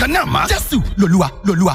kan náà mọ́ jésù lolúwa lolúwa.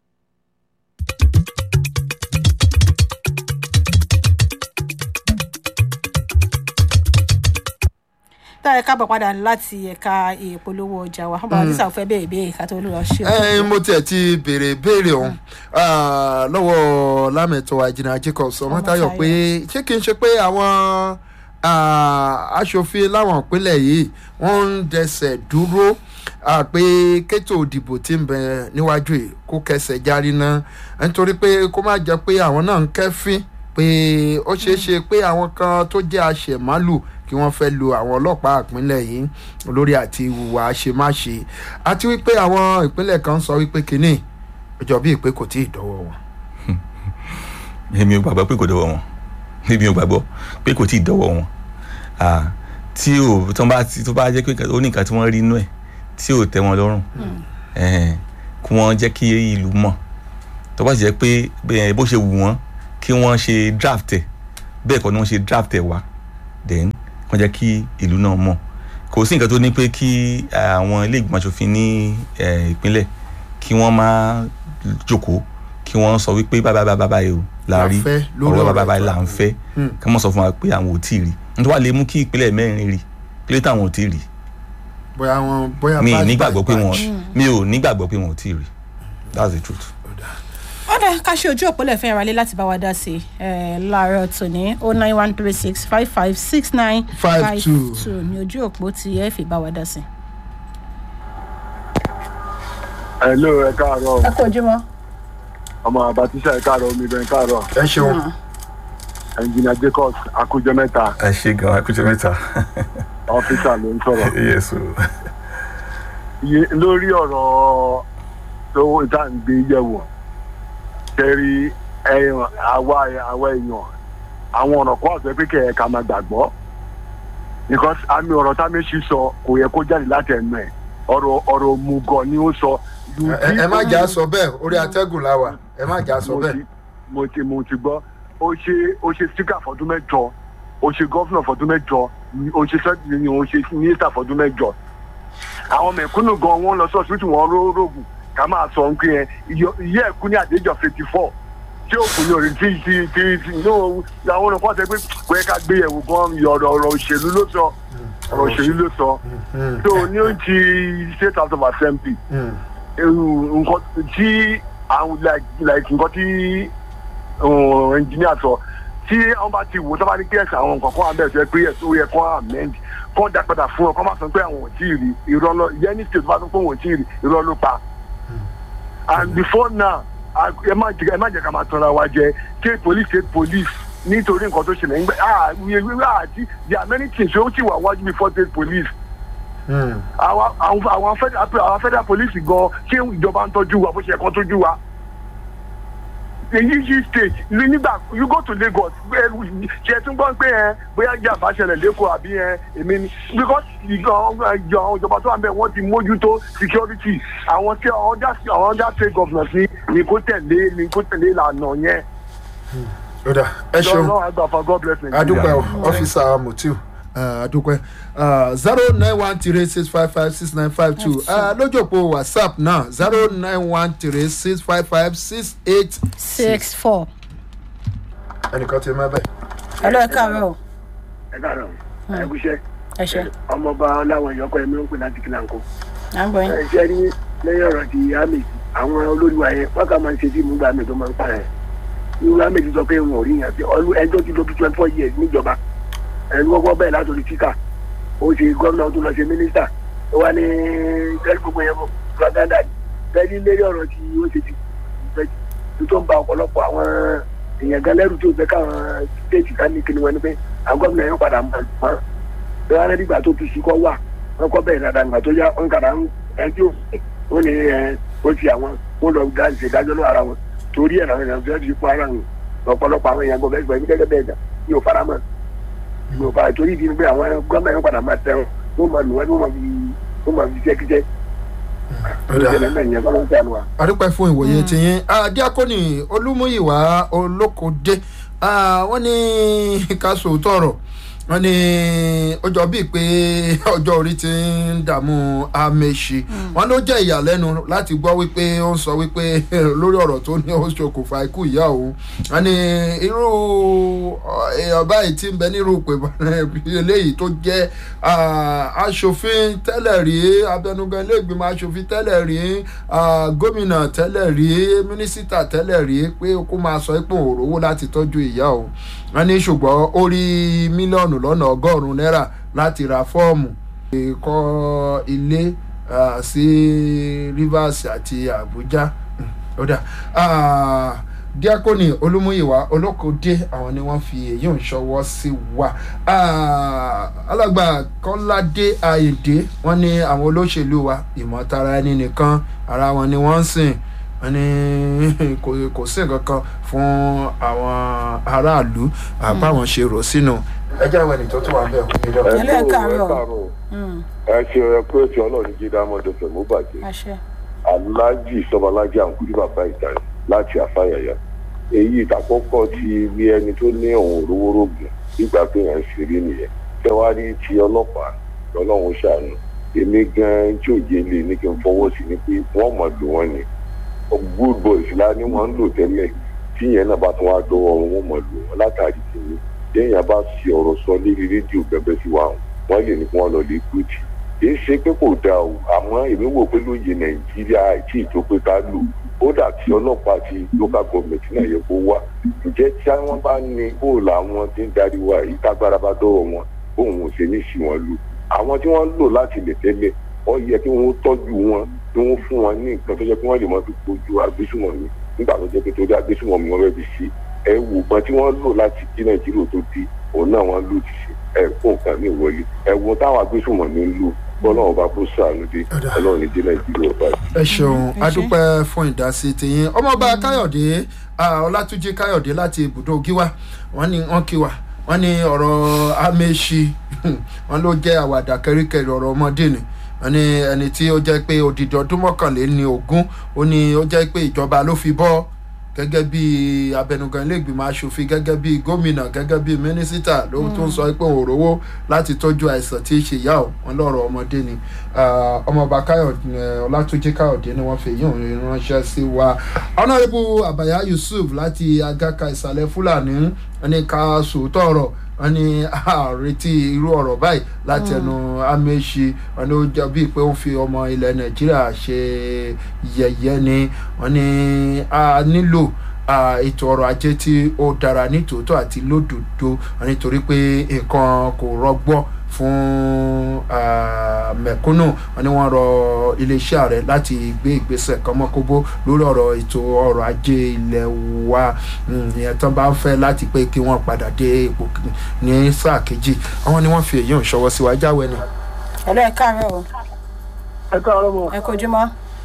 tá ẹ káàbọ̀ padà láti ẹ̀ka ìpolówó ọjà wa bàbá tí sàfẹ́ bẹ́ẹ̀ bẹ́ẹ̀ ká tó lọ ṣe. ẹ mo tiẹ̀ ti béèrè béèrè ọ̀hún lọ́wọ́ lámẹ̀tọ́ àjìnà jacobs ọmọtayọ pé ṣé kí n ṣe pé àwọn aṣòfin láwọn ìpínlẹ̀ yìí wọ́n ń dẹsẹ̀ dúró pé kétò òdìbò tí ń bẹ níwájú yìí kó kẹsẹ̀ járí náà nítorí pé kó má jẹ́ pé àwọn náà ń kẹ́fín pé ó ṣeé ṣe pé àwọn kan tó jẹ́ àṣẹ̀málù kí wọ́n fẹ́ lo àwọn ọlọ́pàá ìpínlẹ̀ yìí lórí àti ìhùwà àṣemáṣe àti wípé àwọn ìpínlẹ̀ kan sọ wípé kínní ìjọ bíi pé kò tí ì dọ́wọ́ wọn. èmi ò gbàgbọ́ pé kò dọ́wọ́ wọn èmi ò gbàgbọ́ pé kò tí ì dọ́wọ́ wọn tí ò tó bá tó bá jẹ́ pé ó ní nǹkan tí wọ́n rí inú ẹ̀ tí ò tẹ́ wọn lọ́rùn kí wọ́n jẹ́ kí ìlú mọ̀ tó bá jẹ́ pé bó ṣe wù wọ́n kí wọ́n ṣe draft ẹ̀ bẹ́ẹ̀ kọ́ ni wọ́n ṣe draft ẹ̀ wá then kàn jẹ́ kí ìlú náà mọ̀ kò sí nǹkan tó ní pé kí àwọn ilé ìgbìmọ̀ asòfin ní ìpínlẹ̀ kí wọ́n máa jókòó kí wọ́n sọ wípé bábá bábá báyìí o la rí ọ̀rọ̀ bábá báyìí là ń fẹ́ kí wọ́n sọ fún wa pé àwọn ò tí ì rí nítorí wàá lè mú kí ìpínlẹ̀ mẹ́rin rí kí ló táwọn ò tí ì rí bóyá wọn bóyá mi nígbàgbọ́ pé wọn mi ò nígbàgbọ́ pé wọn ò tí ì rí that's the truth ọ̀dà ká ṣe ojú òpólẹ̀ fún ìrànlẹ́ láti bá wa dá sí i láàárọ̀ tòní o nine one three six five five six nine five two ní ojú òpó tí ẹ fi bá wa dá sí. hello ẹ káàárọ̀ ẹ kò ojúmọ́. ọmọ àbátíṣà ẹ káàárọ̀ omi bẹ́ẹ̀ káàárọ̀ ẹ ṣeun ẹnjìnà jacobs akójọ mẹ́ta ẹ ṣe gan akójọ mẹ́ta ọ́fíìsà ló ń sọ̀rọ̀ yes o Iye- lórí ọ̀rọ̀ tó ìta ń gbé yẹ̀wò tẹ́rí ẹ̀yàn àwa àwa èèyàn àwọn ọ̀rọ̀ kan àti pé kẹ̀ ẹ̀ ká máa gbàgbọ́ because àmì ọ̀rọ̀ táméṣì sọ kò yẹ kó jáde láti ẹnu ẹ̀ ọ̀rọ̀ ọ̀rọ̀ òmùgọ̀ ni ó sọ. ẹ ẹ má jà sọ bẹ́ẹ̀ orí atẹ́gùn la wà ẹ má jà sọ mo bẹ́ẹ̀. ti mo ti mo ti gbọ́ ó ṣe ó ṣe síkà fọdún mẹ́jọ ó ṣe gọ́fúnà fọdún mẹ́jọ ó ṣe sẹ́ẹ̀tì ni ó ṣe mínísítà fọdún mẹ́jọ àwọn mẹ̀kúnnù gan wọn lọ sọ́ọ̀sì tí wọ́n ró rògùn ká máa sọ ń pín yẹn iye ẹ̀kú ní àdéjọ fifty four tí òkú ní orí tí tí tí tí ní àwọn olùkọ́ ṣe pé kò yẹ ká gbé yẹ̀wò gan ọ̀rọ̀ ọ̀rọ̀ òṣèlú ló sọ ọ̀rọ̀ òṣèlú ló sọ tó ní ó ti state house of assembly nǹkan tí àwọn like like nǹkan tí engineer sọ tí wọn bá ti wò tó bá ní kí ẹsẹ àwọn nǹkan kan abẹ́ ẹ̀sẹ̀ pé ẹ̀sẹ̀ ó yẹ kó amend kó dá padà fún ọ kó má sọ pé àwọn ò tí ì rí irọ́ lọ yẹn ní state bá tó pé wọn ò tí ì rí irọ́ ló pa and before now a- ẹ má jẹ ẹ má jẹ ká máa tanra wa jẹ state police state police nítorí nǹkan tó ṣẹlẹ̀ nígbà ah we we àti there are many things ó sì wà wájú before state police àwọn àwọn àwọn federal àwọn federal police gan ṣé ìjọba ń tọ́jú wa bó ṣe kàn tọ́jú wa èyí yí state ní nígbà you go to lagos ẹ, ṣe tún gbọ́n pé ẹ bóyá jàmbá ṣẹlẹ̀ lẹ́kọ̀ọ́ àbí ẹ èmi ni because ìjọ ìjọ ìjọba tó wà ń bẹ̀ wọ́n ti mójútó security àwọn tí àwọn ọjà àwọn ọjà state governors ni ni kò tẹ̀lé ni kò tẹ̀lé ìlànà yẹn. ó dà ẹ ṣeun lọ́wọ́ àgbà for god bless me. adúpẹ́ o ọ́fíìsà motiu adúpẹ́ zero nine one three six five five six nine five two lójú òpó whatsapp náà zero nine one three six five five six eight six four. ẹnìkan ti mẹ́ bẹ́ẹ̀. ẹ lọ ẹ káàárọ̀ o. ẹ káàárọ̀ ẹ kúṣẹ́ ẹ ṣe ọmọọba ọláwọ̀ ìyọkọ̀ ẹ̀mí ń pè láti kílàńkó. à ń gbọ́ yín. ẹ ṣe ní lẹ́yìn ọ̀rọ̀ ti ahmed àwọn olóríwá yẹn wọ́n kà máa ń ṣe fíìmù gbà mí tó máa ń pa ẹ̀ irú ahmed sọ pé wọn ò rí yàn sí ọlú ẹjọ́ ti lo bí twenty four years níjọba ẹnu kọ́kọ́ bẹ́ẹ̀ látòrí tíkà ó ṣe gómìnà tó lọ ṣe mínísítà ó wá ní tẹ́lẹ̀ gbogbo yẹn fún propaganda tẹ́lẹ̀ lérí ọ̀rọ̀ tí ó ṣe ti tó tó ń ba ọ̀pọ̀lọpọ̀ àwọn èèyàn gan lẹ́rù tó fẹ́ káwọn stéètì ká ní kíni wọn ni pé àwọn gómìnà yẹn padà mọ̀ ọ́n bí wọn nígbà tó tu sí kọ́ wà wọn kọ́ bẹ́ẹ̀ dáadáa nígbà tó yá wọn kàdá ń ẹjọ́ wọn ni ẹ ó ti àwọn wọn lọ dá ìṣèdájọ́ lọ ara wọn torí ẹ̀ làwọn èèyàn fẹ́ẹ́ fi kó ara wọn ọ̀pọ̀lọpọ̀ àwọn èèyàn gbọ́ bẹ́ẹ̀ gẹ́gẹ́ bẹ́ẹ̀ dà ní ò fara mọ́ ní ò fara torí ìdí ni pé àwọn gómìnà yẹn padà máa tẹ̀ wọn wọn máa lù wọn wọn máa fi wọn máa fi jẹ́kíjẹ́ adúpẹ́ fún ìwòye tiyín diakoni olúmúyìwá olókòdé wọ́n ní ká sòótọ́ ọ̀rọ̀ wọ́n ní ó jọ bíi pé ọjọ́ orí ti ń dààmú ameṣi wọ́n ló jẹ́ ìyàlẹ́nu láti gbọ́ wípé ó ń sọ wípé lórí ọ̀rọ̀ tó ní ó ṣokùnfà ikú ìyá òun wọ́n ní irú èèyàn báyìí ti ń bẹ nírú pé eléyìí tó jẹ́ ah, aṣòfin tẹ́lẹ̀ rí abẹnugan ilé ìgbìmọ̀ aṣòfin tẹ́lẹ̀ rí ah, gómìnà tẹ́lẹ̀ rí mínísítà tẹ́lẹ̀ rí pé kó máa sọ pé òun ò rówó láti tọ́jú ìyá òun wọ́n ní ṣùgbọ́n ó rí mílíọ̀nù lọ́nà ọgọ́rùn-ún náírà láti ra fọ́ọ̀mù kọ́ ilé ah, sí rivers àti abuja ó dà Ah, díákónì olúmúyìwá olókòdé àwọn ni wọ́n fi èyí ń ṣọwọ́ sí wa Ah, alàgbà kọ́ládé àyèdè wọ́n ní àwọn olóṣèlú wa ìmọ̀tara ẹni nìkan ara wọn ni wọ́n ń sìn wọ́n ní kò kò sí nǹkan kan fún àwọn aráàlú àbáwọn ṣe rò sínú ẹjẹ́ àwọn ènìyàn tó tún wà bẹ́ẹ̀ kò ní lọ. Hello, ẹ káàárọ̀. káàárọ̀. Mm, ẹ ṣe ẹ pé ètò ọlọ́run jí dámọ́dé fẹ̀mú bàjẹ́ àṣẹ. aláàjì sọbalájì àǹkúrí bàbá ìtàn láti àfàyàyà èyí ìtàkọ́kọ́ ti rí ẹni tó ní òun òrórògùn nígbà pé yẹn ń ṣeré nìyẹn tẹwárí ti ọlọ́pàá lọ́lọ́run ṣàánú èmi gan tí òye lè ní kí n fọwọ́ sí ni pé wọ́n mọ̀ lò wọ́n ni good boys la ni wọ́n ń lò tẹ́lẹ̀ tí yẹn náà bá tún wá dọ́wọ́ wọn wọ́n mọ̀ lò wọ́n látàrí kìíní téèyàn bá fi ọ̀rọ̀ sọ lérí rédíò bẹ́bẹ́ sí wa wọ́n lè ní kí wọ́n lọ lè kúùtì kì í ṣe pé kò dáa o àmọ́ èmi wò pé lóye nàìjíríà tí ìjọ pé ká lò kódà tí ọlọ́pàá àti local government náà yẹ kó wá ǹjẹ́ tí wọ́n bá ní bóòlù àwọn tí ń darí wa yìí tágbára bá dọ́wọ́ wọn bóun ò ṣe ní sí wọn lò àwọn tí wọ́n lò láti lè tẹ́lẹ̀ ó yẹ kí wọ́n tọ́jú wọn kí wọ́n fún wọn ní nǹkan tó jẹ́ kí wọ́n lè mọ́ fi kojú agbésùmọ̀mí nígbà tó jẹ́ pé torí agbésùmọ̀mí wọn fẹ́ fi ṣe ẹ wò gbọ́n tí wọ́n lò láti kí nàìjíríà tó di òun náà wọ́n lò ti ṣe ẹ fún nǹkan ní ìwọlé ẹ wo táwọn agbésùmọ̀mí ń lò bọ́lọ́run bá kó sàánú dé ọlọ́run ní dé nàìjíríà báyìí. ẹ ṣeun ẹ ṣé. adúpẹ́ fún ìdásí tiyín ọmọọba káyọ̀dé ah, ọlátúnjì káyọ̀dé láti ibùdó gíwá wọ́n ní wọ́n kí wa wọ́n ní ọ̀rọ̀ amẹ́ṣi wọ́n ló jẹ́ àwàdà kẹ́ríkẹ́rí ọ̀rọ̀ ọmọdé ni wọ́n ní ẹni tí ó jẹ́ pé odidi ọdún mọ́kànléní ogún ó ní ó jẹ́ pé ìjọba ló fi bọ́ gẹ́gẹ́ bí abẹnugan iléègbìmọ̀ asòfin gẹ́gẹ́ bí gómìnà gẹ́gẹ́ bí mínísítà ló tó ń sọ pé òun rówó láti tọ́jú àìsàn tí í ṣe ìyá ò wọn lọ́rọ̀ ọmọdé ni Ah, ọmọọba káyọ̀dé ọlátúnjí káyọ̀dé ni wọ́n fi èyí òun ránṣẹ́ sí wa ọ̀nàrẹ́bù àbàyá yusuf láti agaka ìsàlẹ̀ fúlàní ní ká sòótọ́ ọ̀rọ̀ wọ́n ní àrètí irú ọ̀rọ̀ báyìí láti ẹnu amẹ́ṣi wọ́n ní ó jọ bíi pé ó fi ọmọ ilẹ̀ nàìjíríà ṣe yẹ̀yẹ́ ni wọ́n ní a nílò ah, ètò ọrọ̀ ajé tí ó dára nítòótọ́ àti lódodo wọ́n nítorí pé nǹkan kò rọgbọ́ fún ah, mẹ̀kúnnù wọ́n ní wọ́n rọ iléeṣẹ́ ààrẹ láti gbé ìgbésẹ̀ kan mọ́kóbó lórí ọ̀rọ̀ ètò ọrọ̀ ajé ilẹ̀ wa Mm, ìyẹn tán bá ń fẹ́ láti pé kí wọ́n padà dé ipò kìíní ní sáà kejì àwọn ni wọ́n fi èyí ń ṣọwọ́ sí wa jáwé ni. Hello, ẹ káàárọ̀ o. ẹ káàárọ̀ mọ́ ẹ kojúmọ́.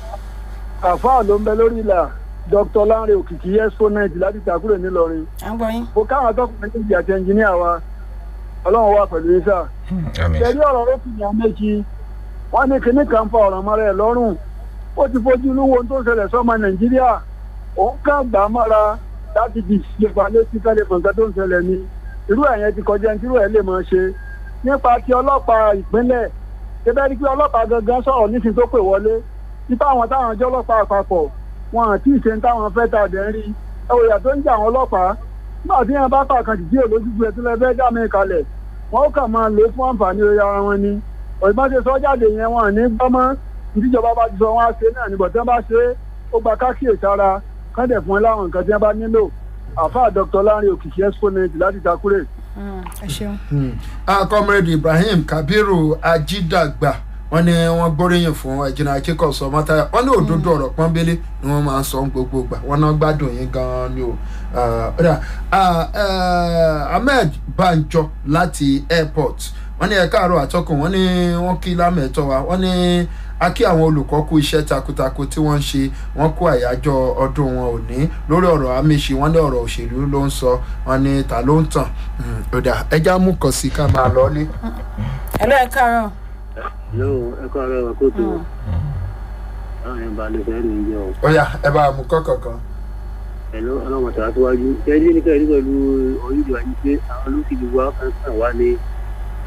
àfáà ló ń bẹ lórí ìlà dr lanre òkìkí exponent láti takúrò nílọrin à ń gbọ́ yín. mo káwọn atọ́kùnrin méjì àti ẹnjìníà wa ọlọ́run wà pẹ̀lú yín sáà tẹ̀lé ọ̀rọ̀ rókìnyà méjì wọ́n ní kinní kan fa ọ̀ràn mọ́ra ẹ̀ lọ́rùn ó ti fojú inú wo ohun tó ṣẹlẹ̀ sọ́mọ nàìjíríà òun kàn gbà á mọ́ra láti di ìṣèpá létí kálẹ̀ kọ̀ǹkan tó ń ṣẹlẹ̀ ni irú ẹ̀yẹn ti kọjá ní irú ẹ̀ lè máa ṣe nípa ti ọlọ́pàá ìpínlẹ̀ ṣẹbẹ́ rí pé ọlọ́pàá gangan sọ̀rọ̀ nísìnyí tó pè wọlé nípa àwọn táwọn ọjọ́ ọlọ́pàá àpapọ̀ wọn àti ìṣe ń táwọn fẹ́ tà dẹ́ ń rí ẹ̀wòyà tó ń jẹ́ àwọn ọlọ́pàá náà tí wọn bá pàkan jìjì olójúgbò ẹ̀ tó lẹ fẹ́ dá mi kalẹ̀ wọn ó kàn máa lò ó fún àǹfààní orí ara wọn ni òyìnbó ṣe sọ jáde yẹn wọn ò ní gbọ́mọ́ ìdíjọba bá ti sọ wọn á ṣe náà níbọ̀ tí wọ́n bá ṣe é ó gba kákíyèsí ara kán dẹ̀ fún ẹ láwọn nǹkan tí wọ́n bá nílò àfáà dr lanre òkìkí exponent láti takure. Mm, ẹ ṣeun. Ah, comrade ibrahim kabiru ajidagba wọn ní wọn gbóríyìn fún ẹjìnà akíkọsọ mọtàyà wọn ní òdodo ọ̀rọ̀ pọ́nbélé ni wọ́n máa ń sọ gbogbo gbà wọn náà gbádùn yín gan-an ni o Ah, ó dà. Ah, eh, ahmed banjo láti airport wọn ní ẹ̀ka àárọ̀ àtọkùn wọn ní wọn kí lámẹ̀tọ́ wa wọn ní a kí àwọn olùkọ́ kú iṣẹ́ takuntakun tí wọ́n ń ṣe wọ́n kó àyájọ́ ọdún wọn òní lórí ọ̀rọ̀ amíṣi wọ́n ní ọ̀rọ̀ òṣèlú ló ń sọ wọn ní ta ló ń tàn Mm, ó dà ẹja mú kàn sí ká máa lọ ní. Hello, ẹ káàárọ̀. yóò ẹ kọ́ ara ẹ̀ kó tó àwọn yẹn bá lè fẹ́ rí oúnjẹ o ó yá ẹ bá a mú kọ́kọ̀ kan. pẹ̀lú ọlọ́mọ tàwa síwájú ẹni ní kẹ́rin pẹ̀lú orílẹ̀ ayé pé àwọn olóṣèlú wa kan sàn wá ní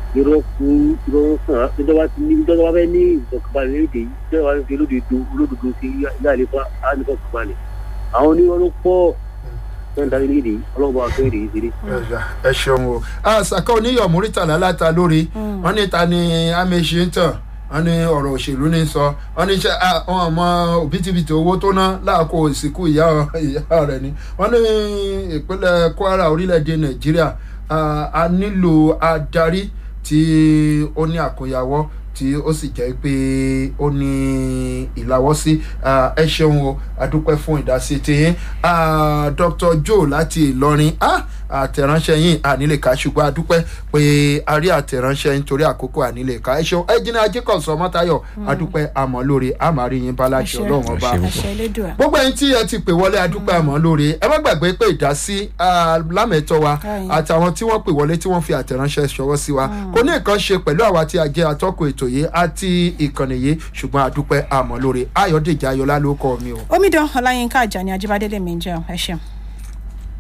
irọ́ kú irọ́ ń sàn ìjọba ti ní ìjọba fẹ́ ní ìfọkànbalẹ̀ léde yìí ìjọba fẹ́ fi olódodo olódodo sí ilé àlefa àlefọkànbalẹ̀ àwọn onírọ́ ló pọ̀ fẹ́ẹ́ darí léde yìí ọlọ́run bá fẹ́ rèé ṣeré. ẹ ṣeun o àṣàkọ oníyọ̀ múrítàlá láta lórí wọn ní ta ni amèṣe ń tàn wọn ní ọ̀rọ̀ òṣèlú ní sọ wọn ní ṣe àwọn ọmọ òbítíbitì owó tó ná láàkó ìsìnkú ìyá ìyá rẹ̀ ni wọn ní ìpínlẹ̀ kwara orílẹ̀-èdè nàìjíríà a nílò adarí tí ó ní àkóyawọ́ tí ó sì jẹ́ pé ó ní ìlàwọ́sí ẹ ṣeun o adúpẹ́ fún ìdásí tiyín dr joe láti ìlọrin àtẹ̀ránṣẹ́ yín ànílèká ṣùgbọ́n adúpẹ́ pé a rí àtẹ̀ránṣẹ́ yín torí àkókò ànílèká ẹ ṣeun ẹ jìnnà ajíkọ̀sọ mọ́tayọ̀ adúpẹ́ àmọ́ lóore àmàrí yín báláṣẹ ọlọ́run ọba gbogbo ẹyin tí ẹ ti pè wọlé adúpẹ́ àmọ́ lóore ẹ má gbàgbé pé ìdásí lámẹ̀tọ́ wa àtàwọn tí wọ́n pè wọlé tí wọ́n fi àtẹ̀ránṣẹ́ ṣọwọ́ sí wa kò ní nǹkan ṣe pẹ̀lú àwa tí a jẹ́ atọ́kùn ètò yìí àti ìkànnì yìí ṣùgbọ́n àdúpẹ́ àmọ́ lóore ayọ̀dèjì ayọ̀lá ló kọ́ mi o. omidan ọláyínká àjàní ajíbádé lèmi ń jẹun ẹ ṣeun.